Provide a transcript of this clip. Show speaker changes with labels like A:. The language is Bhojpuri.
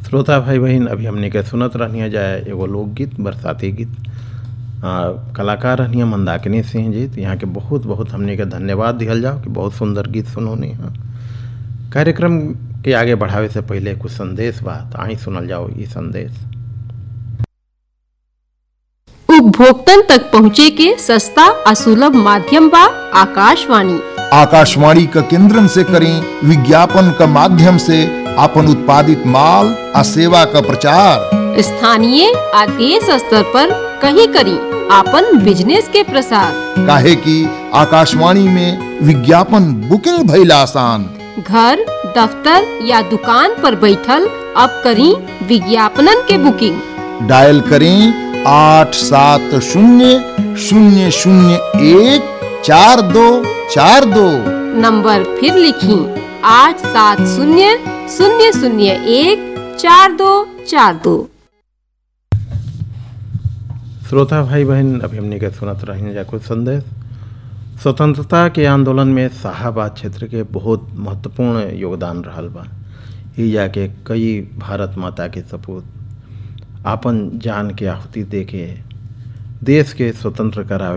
A: श्रोता भाई बहन अभी हमने के सुनत रहनिया जाए एगो लोकगीत बरसाती गीत आ, कलाकार रहनिया मंदाकिनी सिंह जी तो यहाँ के बहुत बहुत हमने के धन्यवाद दिहल जाओ कि बहुत सुंदर गीत सुनोनी है कार्यक्रम के आगे बढ़ावे से पहले कुछ संदेश बा तो आई सुनल जाओ ये संदेश
B: उपभोक्तन तक पहुँचे के सस्ता और सुलभ माध्यम बा आकाशवाणी
C: आकाशवाणी का केंद्रन से करें विज्ञापन का माध्यम से अपन उत्पादित माल आ सेवा का प्रचार
B: स्थानीय आ देश स्तर पर कहीं करी आपन बिजनेस के प्रसार
C: काहे कि आकाशवाणी में विज्ञापन बुकिंग भइल आसान
B: घर दफ्तर या दुकान पर बैठल अब करी विज्ञापनन के बुकिंग
C: डायल करें आठ सात शून्य शून्य शून्य एक चार दो चार दो
B: नंबर फिर लिखी आठ सात शून्य शून्य शून्य एक चार दो चार दो
A: श्रोता भाई बहन अभी हमने के सुनत रही जा कुछ संदेश स्वतंत्रता के आंदोलन में शाहाबाद क्षेत्र के बहुत महत्वपूर्ण योगदान रहल बा ही जाके कई भारत माता के सपूत आपन जान के आहुति दे के देश के स्वतंत्र करावे